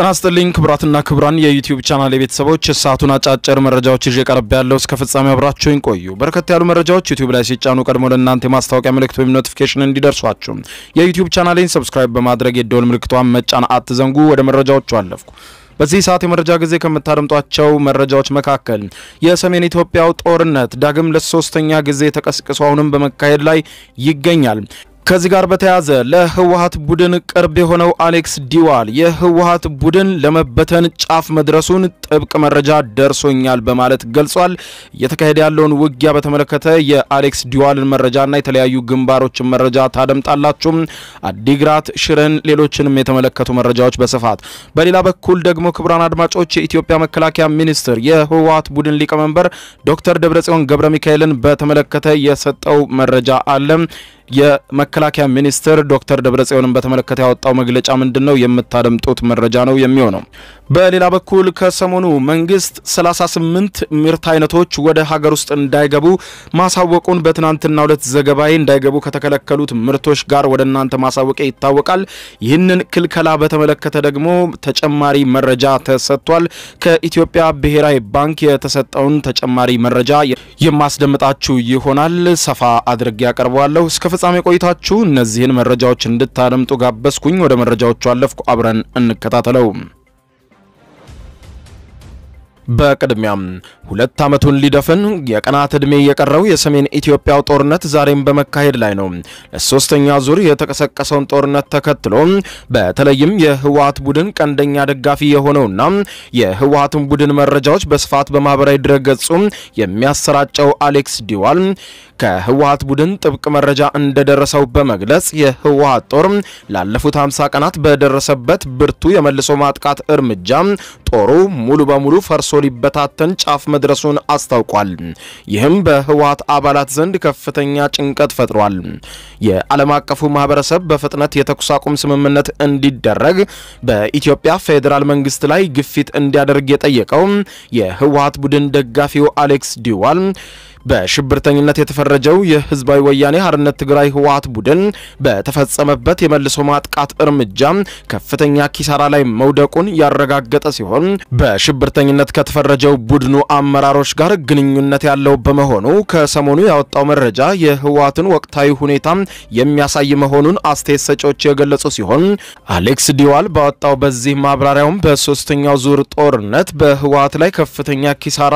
ጤና ይስጥልኝ ክቡራትና ክቡራን የዩቲዩብ ቻናል የቤተሰቦች ሰዓቱን አጫጭር መረጃዎች ይዤ ቀርብ ያለው እስከ ፍጻሜ አብራችሁኝ ቆዩ። በርከት ያሉ መረጃዎች ዩቲዩብ ላይ ሲጫኑ ቀድሞ ለእናንተ የማስታወቂያ ምልክት ወይም ኖቲፊኬሽን እንዲደርሷችሁ የዩቲዩብ ቻናሌን ሰብስክራይብ በማድረግ የደወል ምልክቷን መጫን አትዘንጉ። ወደ መረጃዎቹ አለፍኩ። በዚህ ሰዓት የመረጃ ጊዜ ከምታደምጧቸው መረጃዎች መካከል የሰሜን ኢትዮጵያው ጦርነት ዳግም ለሶስተኛ ጊዜ ተቀስቅሶ አሁንም በመካሄድ ላይ ይገኛል። ከዚህ ጋር በተያያዘ ለህወሀት ቡድን ቅርብ የሆነው አሌክስ ዲዋል የህወሀት ቡድን ለመበተን ጫፍ መድረሱን ጥብቅ መረጃ ደርሶኛል በማለት ገልጿል። እየተካሄደ ያለውን ውጊያ በተመለከተ የአሌክስ ዲዋልን መረጃና የተለያዩ ግንባሮችን መረጃ ታደምጣላችሁ። አዲግራት፣ ሽረን፣ ሌሎችንም የተመለከቱ መረጃዎች በስፋት በሌላ በኩል ደግሞ ክቡራን አድማጮች የኢትዮጵያ መከላከያ ሚኒስትር የህወሀት ቡድን ሊቀመንበር ዶክተር ደብረጽዮን ገብረ ሚካኤልን በተመለከተ የሰጠው መረጃ አለ። የመከላከያ ሚኒስትር ዶክተር ደብረጽዮንን በተመለከተ ያወጣው መግለጫ ምንድን ነው? የምታደምጡት መረጃ ነው የሚሆነው። በሌላ በኩል ከሰሞኑ መንግስት 38 ምርት አይነቶች ወደ ሀገር ውስጥ እንዳይገቡ ማሳወቁን በትናንትናው ዕለት ዘገባዬ እንዳይገቡ ከተከለከሉት ምርቶች ጋር ወደ እናንተ ማሳወቂያ ይታወቃል። ይህንን ክልከላ በተመለከተ ደግሞ ተጨማሪ መረጃ ተሰጥቷል። ከኢትዮጵያ ብሔራዊ ባንክ የተሰጠውን ተጨማሪ መረጃ የማስደምጣችሁ ይሆናል። ሰፋ አድርጌ ያቀርበዋለሁ። እስከ ፍጻሜ ቆይታችሁ እነዚህን መረጃዎች እንድታደምጡ ጋበዝኩኝ። ወደ መረጃዎቹ አለፍኩ። አብረን እንከታተለው። በቅድሚያም ሁለት ዓመቱን ሊደፍን የቀናት ዕድሜ የቀረው የሰሜን ኢትዮጵያው ጦርነት ዛሬም በመካሄድ ላይ ነው። ለሶስተኛ ዙር የተቀሰቀሰውን ጦርነት ተከትሎ በተለይም የህወሀት ቡድን ቀንደኛ ደጋፊ የሆነውና የህወሀትን ቡድን መረጃዎች በስፋት በማህበራዊ ድረገጹ የሚያሰራጨው አሌክስ ዲዋል ከህወሀት ቡድን ጥብቅ መረጃ እንደደረሰው በመግለጽ የህወሀት ጦር ላለፉት 50 ቀናት በደረሰበት ብርቱ የመልሶ ማጥቃት እርምጃ ጦሩ ሙሉ በሙሉ ፈርሶ ሊበታተን ጫፍ መድረሱን አስታውቋል። ይህም በህወሀት አባላት ዘንድ ከፍተኛ ጭንቀት ፈጥሯል። የዓለም አቀፉ ማህበረሰብ በፍጥነት የተኩስ አቁም ስምምነት እንዲደረግ በኢትዮጵያ ፌዴራል መንግስት ላይ ግፊት እንዲያደርግ የጠየቀው የህወሀት ቡድን ደጋፊው አሌክስ ዲዋል በሽብርተኝነት የተፈረጀው የህዝባዊ ወያኔ ሓርነት ትግራይ ህወሀት ቡድን በተፈጸመበት የመልሶ ማጥቃት እርምጃ ከፍተኛ ኪሳራ ላይ መውደቁን ያረጋገጠ ሲሆን በሽብርተኝነት ከተፈረጀው ቡድኑ አመራሮች ጋር ግንኙነት ያለው በመሆኑ ከሰሞኑ ያወጣው መረጃ የህወሀትን ወቅታዊ ሁኔታ የሚያሳይ መሆኑን አስተያየት ሰጪዎች የገለጹ ሲሆን አሌክስ ዲዋል ባወጣው በዚህ ማብራሪያውም በሶስተኛው ዙር ጦርነት በህወሀት ላይ ከፍተኛ ኪሳራ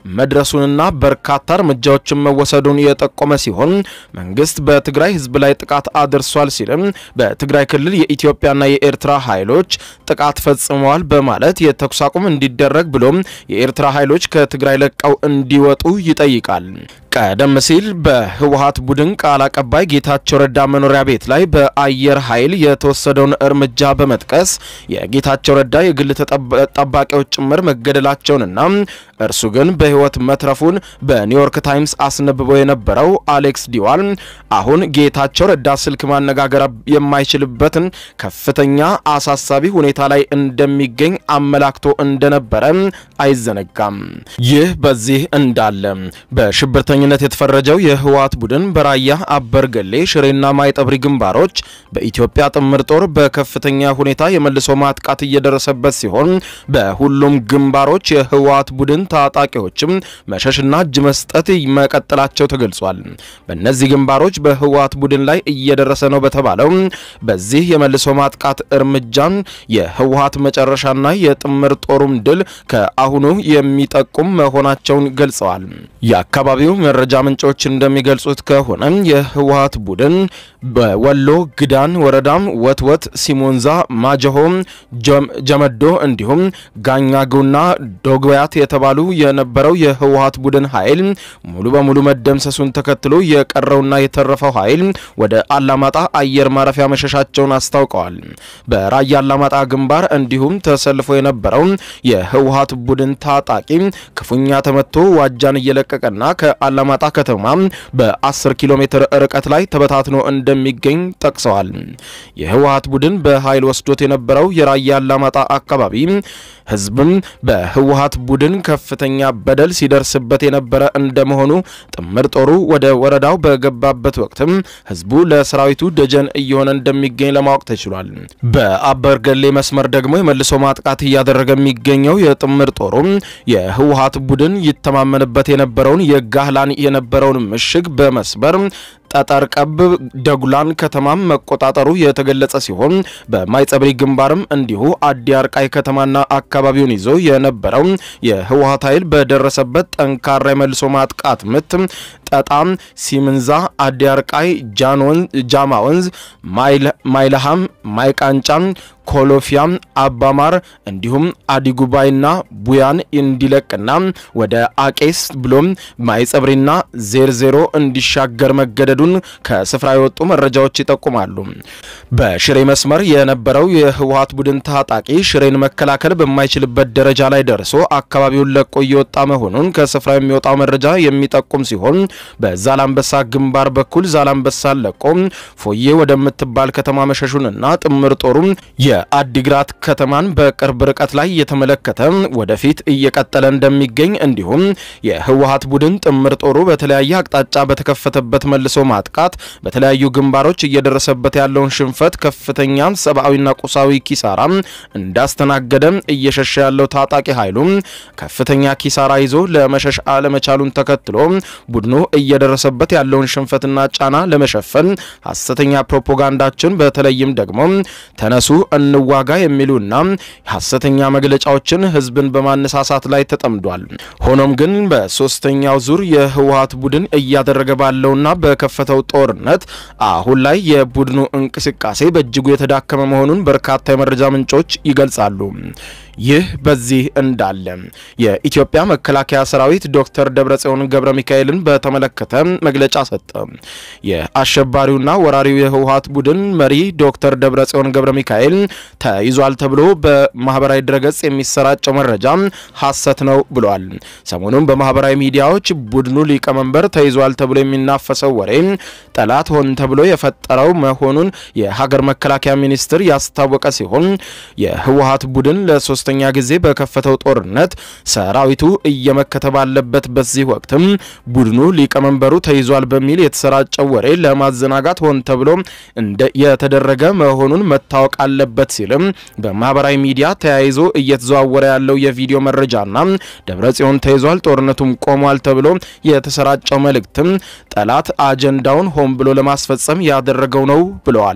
መድረሱንና በርካታ እርምጃዎችን መወሰዱን የጠቆመ ሲሆን መንግስት በትግራይ ህዝብ ላይ ጥቃት አድርሷል ሲልም በትግራይ ክልል የኢትዮጵያና የኤርትራ ኃይሎች ጥቃት ፈጽመዋል በማለት የተኩስ አቁም እንዲደረግ ብሎም የኤርትራ ኃይሎች ከትግራይ ለቀው እንዲወጡ ይጠይቃል። ቀደም ሲል በህወሀት ቡድን ቃል አቀባይ ጌታቸው ረዳ መኖሪያ ቤት ላይ በአየር ኃይል የተወሰደውን እርምጃ በመጥቀስ የጌታቸው ረዳ የግል ጠባቂዎች ጭምር መገደላቸውንና እርሱ ግን በህይወት መትረፉን በኒውዮርክ ታይምስ አስነብቦ የነበረው አሌክስ ዲዋል አሁን ጌታቸው ረዳ ስልክ ማነጋገር የማይችልበትን ከፍተኛ አሳሳቢ ሁኔታ ላይ እንደሚገኝ አመላክቶ እንደነበረ አይዘነጋም። ይህ በዚህ እንዳለ በሽብርተኝነት የተፈረጀው የህወሀት ቡድን በራያ አበርገሌ፣ ሽሬና ማይጠብሪ ግንባሮች በኢትዮጵያ ጥምር ጦር በከፍተኛ ሁኔታ የመልሶ ማጥቃት እየደረሰበት ሲሆን በሁሉም ግንባሮች የህወሀት ቡድን ታጣቂዎችም መሸሽና እጅ መስጠት መቀጠላቸው ተገልጿል። በእነዚህ ግንባሮች በህወሀት ቡድን ላይ እየደረሰ ነው በተባለው በዚህ የመልሶ ማጥቃት እርምጃን የህወሀት መጨረሻና የጥምር ጦሩም ድል ከአሁኑ የሚጠቁም መሆናቸውን ገልጸዋል። የአካባቢው መረጃ ምንጮች እንደሚገልጹት ከሆነ የህወሀት ቡድን በወሎ ግዳን ወረዳም ወትወት፣ ሲሞንዛ፣ ማጀሆም፣ ጀመዶ እንዲሁም ጋኛጉና ዶግያት የተባሉ የነበረው የህወሀት ቡድን ኃይል ሙሉ በሙሉ መደምሰሱን ተከትሎ የቀረውና የተረፈው ኃይል ወደ አላማጣ አየር ማረፊያ መሸሻቸውን አስታውቀዋል። በራያ አላማጣ ግንባር እንዲሁም ተሰልፎ የነበረው የህወሀት ቡድን ታጣቂ ክፉኛ ተመቶ ዋጃን እየለቀቀና ከአላማጣ ከተማ በ10 ኪሎ ሜትር ርቀት ላይ ተበታትኖ እንደሚገኝ ጠቅሰዋል። የህወሀት ቡድን በኃይል ወስዶት የነበረው የራያ አላማጣ አካባቢ ህዝብም በህወሀት ቡድን ከፍተኛ በደል ሲደርስበት የነበረ እንደመሆኑ በመሆኑ ጥምር ጦሩ ወደ ወረዳው በገባበት ወቅትም ህዝቡ ለሰራዊቱ ደጀን እየሆነ እንደሚገኝ ለማወቅ ተችሏል። በአበርገሌ መስመር ደግሞ የመልሶ ማጥቃት እያደረገ የሚገኘው የጥምር ጦሩ የህወሀት ቡድን ይተማመንበት የነበረውን የጋህላን የነበረውን ምሽግ በመስበር ጠጠር ቀብ ደጉላን ከተማም መቆጣጠሩ የተገለጸ ሲሆን በማይጸብሪ ግንባርም እንዲሁ አዲ አርቃይ ከተማና አካባቢውን ይዞ የነበረው የህወሀት ኃይል በደረሰበት ጠንካራ የመልሶ ማጥቃት ምት ጠጣም፣ ሲምንዛ፣ አዲ አርቃይ፣ ጃማ ወንዝ፣ ማይልሃም፣ ማይቃንጫም ኮሎፊያም አባማር እንዲሁም አዲጉባይና ቡያን እንዲለቅና ወደ አቄስ ብሎም ማይጸብሪና ዜርዜሮ እንዲሻገር መገደዱን ከስፍራ የወጡ መረጃዎች ይጠቁማሉ። በሽሬ መስመር የነበረው የህወሀት ቡድን ታጣቂ ሽሬን መከላከል በማይችልበት ደረጃ ላይ ደርሶ አካባቢውን ለቆ እየወጣ መሆኑን ከስፍራ የሚወጣው መረጃ የሚጠቁም ሲሆን በዛላምበሳ ግንባር በኩል ዛላምበሳን ለቆ ፎዬ ወደምትባል ከተማ መሸሹንና ጥምር ጦሩ የአዲግራት ከተማን በቅርብ ርቀት ላይ የተመለከተ ወደፊት እየቀጠለ እንደሚገኝ እንዲሁም የህወሀት ቡድን ጥምር ጦሩ በተለያየ አቅጣጫ በተከፈተበት መልሶ ማጥቃት በተለያዩ ግንባሮች እየደረሰበት ያለውን ሽንፈት ከፍተኛ ሰብአዊና ቁሳዊ ኪሳራ እንዳስተናገደ እየሸሸ ያለው ታጣቂ ኃይሉ ከፍተኛ ኪሳራ ይዞ ለመሸሽ አለመቻሉን ተከትሎ ቡድኑ እየደረሰበት ያለውን ሽንፈትና ጫና ለመሸፈን ሐሰተኛ ፕሮፓጋንዳችን በተለይም ደግሞ ተነሱ እንዋጋ የሚሉና ሐሰተኛ መግለጫዎችን ህዝብን በማነሳሳት ላይ ተጠምዷል። ሆኖም ግን በሶስተኛው ዙር የህወሀት ቡድን እያደረገ ባለውና በከፈተው ጦርነት አሁን ላይ የቡድኑ እንቅስቃሴ በእጅጉ የተዳከመ መሆኑን በርካታ የመረጃ ምንጮች ይገልጻሉ። ይህ በዚህ እንዳለ የኢትዮጵያ መከላከያ ሰራዊት ዶክተር ደብረጽዮን ገብረ ሚካኤልን በተመለከተ መግለጫ ሰጠ። የአሸባሪውና ወራሪው የህወሀት ቡድን መሪ ዶክተር ደብረጽዮን ገብረ ሚካኤል ተይዟል ተብሎ በማህበራዊ ድረገጽ የሚሰራጨው መረጃ ሐሰት ነው ብሏል። ሰሞኑን በማህበራዊ ሚዲያዎች ቡድኑ ሊቀመንበር ተይዟል ተብሎ የሚናፈሰው ወሬ ጠላት ሆን ተብሎ የፈጠረው መሆኑን የሀገር መከላከያ ሚኒስቴር ያስታወቀ ሲሆን የህወሀት ቡድን ለሶስተኛ ጊዜ በከፈተው ጦርነት ሰራዊቱ እየመከተ ባለበት በዚህ ወቅትም ቡድኑ ሊቀመንበሩ ተይዟል በሚል የተሰራጨው ወሬ ለማዘናጋት ሆን ተብሎ የተደረገ መሆኑን መታወቅ አለበት ሲልም በማህበራዊ ሚዲያ ተያይዞ እየተዘዋወረ ያለው የቪዲዮ መረጃና ደብረጽዮን ተይዟል ጦርነቱም ቆሟል ተብሎ የተሰራጨው መልእክትም ጠላት አጀንዳውን ሆን ብሎ ለማስፈጸም ያደረገው ነው ብለዋል።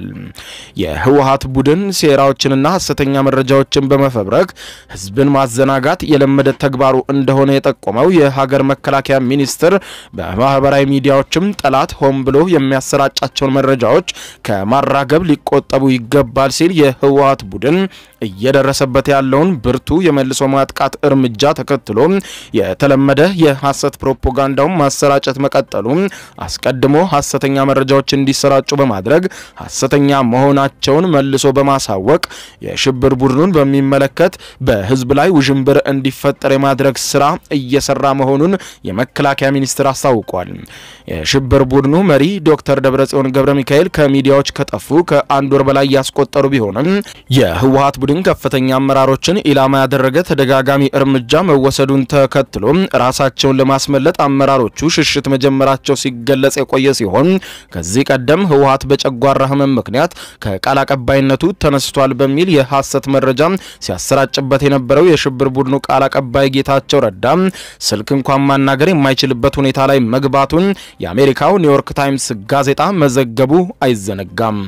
የህወሀት ቡድን ሴራዎችንና ሐሰተኛ መረጃዎችን በመፈብረክ ህዝብን ማዘናጋት የለመደ ተግባሩ እንደሆነ የጠቆመው የሀገር መከላከያ ሚኒስቴር በማህበራዊ ሚዲያዎችም ጠላት ሆን ብሎ የሚያሰራጫቸውን መረጃዎች ከማራገብ ሊቆጠቡ ይገባል ሲል የህወሀት ቡድን እየደረሰበት ያለውን ብርቱ የመልሶ ማጥቃት እርምጃ ተከትሎ የተለመደ የሐሰት ፕሮፓጋንዳውን ማሰራጨት መቀጠሉ አስቀድሞ ሐሰተኛ መረጃዎች እንዲሰራጩ በማድረግ ሐሰተኛ መሆናቸውን መልሶ በማሳወቅ የሽብር ቡድኑን በሚመለከት በህዝብ ላይ ውዥንብር እንዲፈጠር የማድረግ ስራ እየሰራ መሆኑን የመከላከያ ሚኒስቴር አስታውቋል። የሽብር ቡድኑ መሪ ዶክተር ደብረጽዮን ገብረ ሚካኤል ከሚዲያዎች ከጠፉ ከአንድ ወር በላይ ያስቆጠሩ ቢሆንም የህወሀት ቡድን ከፍተኛ አመራሮችን ኢላማ ያደረገ ተደጋጋሚ እርምጃ መወሰዱን ተከትሎ ራሳቸውን ለማስመለጥ አመራሮቹ ሽሽት መጀመራቸው ሲገለጽ የቆየ ሲሆን ከዚህ ቀደም ህወሀት በጨጓራ ህመም ምክንያት ከቃል አቀባይነቱ ተነስቷል በሚል የሐሰት መረጃ ሲያሰራጭበት የነበረው የሽብር ቡድኑ ቃል አቀባይ ጌታቸው ረዳ ስልክ እንኳን ማናገር የማይችልበት ሁኔታ ላይ መግባቱን የአሜሪካው ኒውዮርክ ታይምስ ጋዜጣ መዘገቡ አይዘነጋም።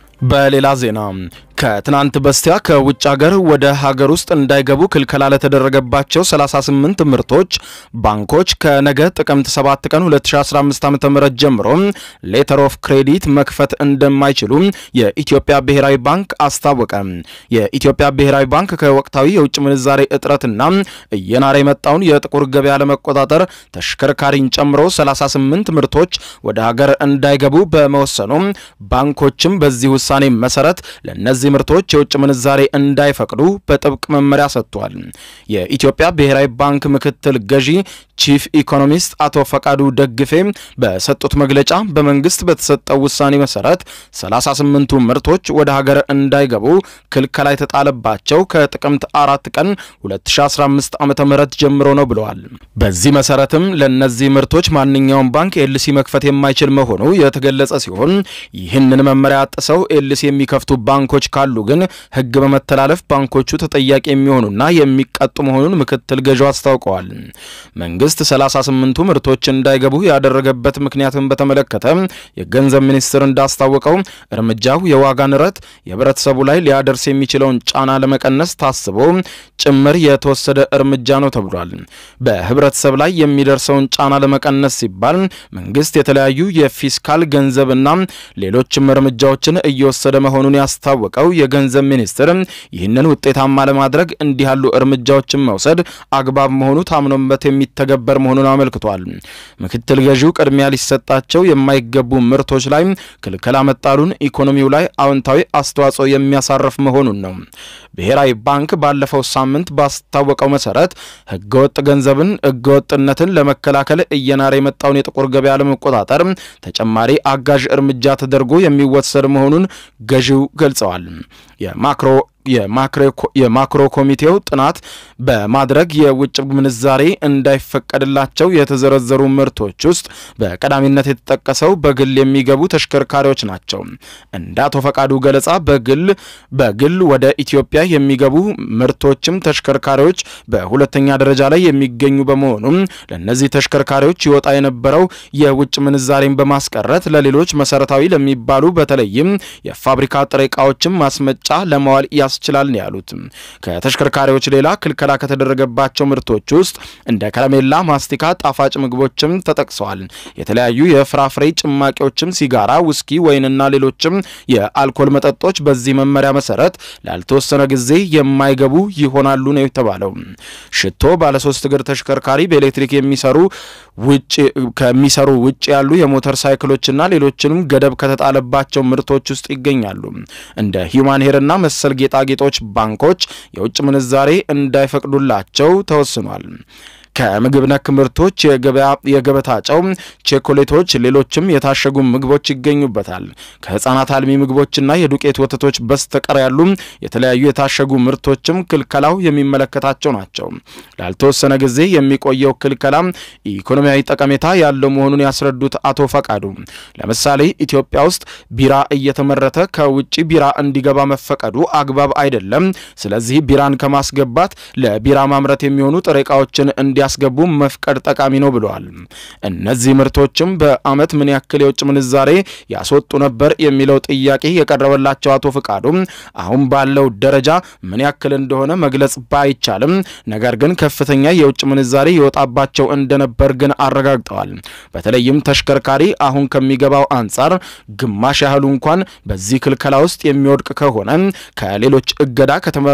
በሌላ ዜና ከትናንት በስቲያ ከውጭ ሀገር ወደ ሀገር ውስጥ እንዳይገቡ ክልከላ ለተደረገባቸው 38 ምርቶች ባንኮች ከነገ ጥቅምት 7 ቀን 2015 ዓ.ም ጀምሮ ሌተር ኦፍ ክሬዲት መክፈት እንደማይችሉ የኢትዮጵያ ብሔራዊ ባንክ አስታወቀ። የኢትዮጵያ ብሔራዊ ባንክ ከወቅታዊ የውጭ ምንዛሬ እጥረትና እየናረ የመጣውን የጥቁር ገበያ ለመቆጣጠር ተሽከርካሪን ጨምሮ 38 ምርቶች ወደ ሀገር እንዳይገቡ በመወሰኑ ባንኮችም በዚህ ውሳኔ መሰረት ለነዚህ ለእነዚህ ምርቶች የውጭ ምንዛሬ እንዳይፈቅዱ በጥብቅ መመሪያ ሰጥቷል። የኢትዮጵያ ብሔራዊ ባንክ ምክትል ገዢ ቺፍ ኢኮኖሚስት አቶ ፈቃዱ ደግፌ በሰጡት መግለጫ በመንግስት በተሰጠው ውሳኔ መሰረት 38ቱ ምርቶች ወደ ሀገር እንዳይገቡ ክልከላ የተጣለባቸው ከጥቅምት አራት ቀን 2015 ዓ ም ጀምሮ ነው ብለዋል። በዚህ መሰረትም ለእነዚህ ምርቶች ማንኛውም ባንክ ኤልሲ መክፈት የማይችል መሆኑ የተገለጸ ሲሆን ይህንን መመሪያ ጥሰው ኤልሲ የሚከፍቱ ባንኮች ካሉ ግን ሕግ በመተላለፍ ባንኮቹ ተጠያቂ የሚሆኑና የሚቀጡ መሆኑን ምክትል ገዢው አስታውቀዋል። መንግስት 38ቱ ምርቶች እንዳይገቡ ያደረገበት ምክንያትን በተመለከተ የገንዘብ ሚኒስቴር እንዳስታወቀው እርምጃው የዋጋ ንረት የህብረተሰቡ ላይ ሊያደርስ የሚችለውን ጫና ለመቀነስ ታስቦ ጭምር የተወሰደ እርምጃ ነው ተብሏል። በህብረተሰብ ላይ የሚደርሰውን ጫና ለመቀነስ ሲባል መንግስት የተለያዩ የፊስካል ገንዘብና ሌሎችም እርምጃዎችን እየወሰደ መሆኑን ያስታወቀው የገንዘብ ሚኒስቴር ይህንን ውጤታማ ለማድረግ እንዲህ ያሉ እርምጃዎችን መውሰድ አግባብ መሆኑ ታምኖበት የሚተገበር መሆኑን አመልክቷል። ምክትል ገዢው ቅድሚያ ሊሰጣቸው የማይገቡ ምርቶች ላይ ክልከላ መጣሉን ኢኮኖሚው ላይ አዎንታዊ አስተዋጽኦ የሚያሳርፍ መሆኑን ነው። ብሔራዊ ባንክ ባለፈው ሳምንት ባስታወቀው መሰረት ህገወጥ ገንዘብን ህገወጥነትን ለመከላከል እየናረ የመጣውን የጥቁር ገበያ ለመቆጣጠር ተጨማሪ አጋዥ እርምጃ ተደርጎ የሚወሰድ መሆኑን ገዢው ገልጸዋል። የማክሮ የማክሮ ኮሚቴው ጥናት በማድረግ የውጭ ምንዛሬ እንዳይፈቀድላቸው የተዘረዘሩ ምርቶች ውስጥ በቀዳሚነት የተጠቀሰው በግል የሚገቡ ተሽከርካሪዎች ናቸው። እንደ አቶ ፈቃዱ ገለጻ በግል በግል ወደ ኢትዮጵያ የሚገቡ ምርቶችም ተሽከርካሪዎች በሁለተኛ ደረጃ ላይ የሚገኙ በመሆኑም ለእነዚህ ተሽከርካሪዎች ይወጣ የነበረው የውጭ ምንዛሬን በማስቀረት ለሌሎች መሰረታዊ ለሚባሉ በተለይም የፋብሪካ ጥሬ ዕቃዎችን ማስመጫ ለማዋል ያስችላል ነው ያሉት። ከተሽከርካሪዎች ሌላ ክልከላ ከተደረገባቸው ምርቶች ውስጥ እንደ ከረሜላ፣ ማስቲካ፣ ጣፋጭ ምግቦችም ተጠቅሰዋል። የተለያዩ የፍራፍሬ ጭማቂዎችም፣ ሲጋራ፣ ውስኪ፣ ወይንና ሌሎችም የአልኮል መጠጦች በዚህ መመሪያ መሰረት ላልተወሰነ ጊዜ የማይገቡ ይሆናሉ ነው የተባለው። ሽቶ፣ ባለሶስት እግር ተሽከርካሪ፣ በኤሌክትሪክ የሚሰሩ ውጭ ከሚሰሩ ውጭ ያሉ የሞተር ሳይክሎችና ሌሎችንም ገደብ ከተጣለባቸው ምርቶች ውስጥ ይገኛሉ። እንደ ሂውማን ሄርና መሰል ጌጣጌጦች ባንኮች የውጭ ምንዛሬ እንዳይፈቅዱላቸው ተወስኗል። ከምግብ ነክ ምርቶች የገበታ ጨው፣ ቼኮሌቶች፣ ሌሎችም የታሸጉ ምግቦች ይገኙበታል። ከህፃናት አልሚ ምግቦችና የዱቄት ወተቶች በስተቀር ያሉ የተለያዩ የታሸጉ ምርቶችም ክልከላው የሚመለከታቸው ናቸው። ላልተወሰነ ጊዜ የሚቆየው ክልከላ ኢኮኖሚያዊ ጠቀሜታ ያለው መሆኑን ያስረዱት አቶ ፈቃዱ ለምሳሌ ኢትዮጵያ ውስጥ ቢራ እየተመረተ ከውጭ ቢራ እንዲገባ መፈቀዱ አግባብ አይደለም። ስለዚህ ቢራን ከማስገባት ለቢራ ማምረት የሚሆኑ ጥሬ ዕቃዎችን እንዲ ያስገቡ መፍቀድ ጠቃሚ ነው ብለዋል። እነዚህ ምርቶችም በዓመት ምን ያክል የውጭ ምንዛሬ ያስወጡ ነበር የሚለው ጥያቄ የቀረበላቸው አቶ ፍቃዱ አሁን ባለው ደረጃ ምን ያክል እንደሆነ መግለጽ ባይቻልም ነገር ግን ከፍተኛ የውጭ ምንዛሬ ይወጣባቸው እንደነበር ግን አረጋግጠዋል። በተለይም ተሽከርካሪ አሁን ከሚገባው አንጻር ግማሽ ያህሉ እንኳን በዚህ ክልከላ ውስጥ የሚወድቅ ከሆነ ከሌሎች እገዳ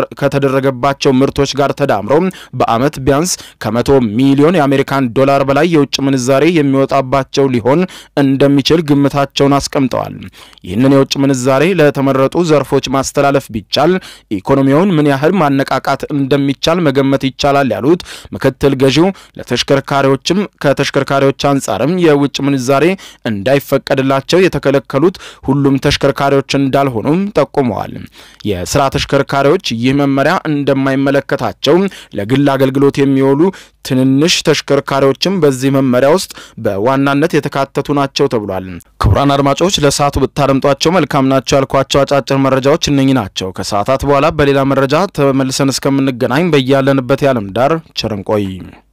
ከተደረገባቸው ምርቶች ጋር ተዳምሮ በዓመት ቢያንስ ከመቶ ሚሊዮን የአሜሪካን ዶላር በላይ የውጭ ምንዛሬ የሚወጣባቸው ሊሆን እንደሚችል ግምታቸውን አስቀምጠዋል። ይህንን የውጭ ምንዛሬ ለተመረጡ ዘርፎች ማስተላለፍ ቢቻል ኢኮኖሚውን ምን ያህል ማነቃቃት እንደሚቻል መገመት ይቻላል ያሉት ምክትል ገዢው ለተሽከርካሪዎችም ከተሽከርካሪዎች አንጻርም የውጭ ምንዛሬ እንዳይፈቀድላቸው የተከለከሉት ሁሉም ተሽከርካሪዎች እንዳልሆኑም ጠቁመዋል። የስራ ተሽከርካሪዎች ይህ መመሪያ እንደማይመለከታቸው ለግል አገልግሎት የሚውሉ ትንንሽ ተሽከርካሪዎችም በዚህ መመሪያ ውስጥ በዋናነት የተካተቱ ናቸው ተብሏል። ክቡራን አድማጮች ለሰዓቱ ብታደምጧቸው መልካም ናቸው ያልኳቸው አጫጭር መረጃዎች እነኚህ ናቸው። ከሰዓታት በኋላ በሌላ መረጃ ተመልሰን እስከምንገናኝ በያለንበት የዓለም ዳር ቸር እንቆይ።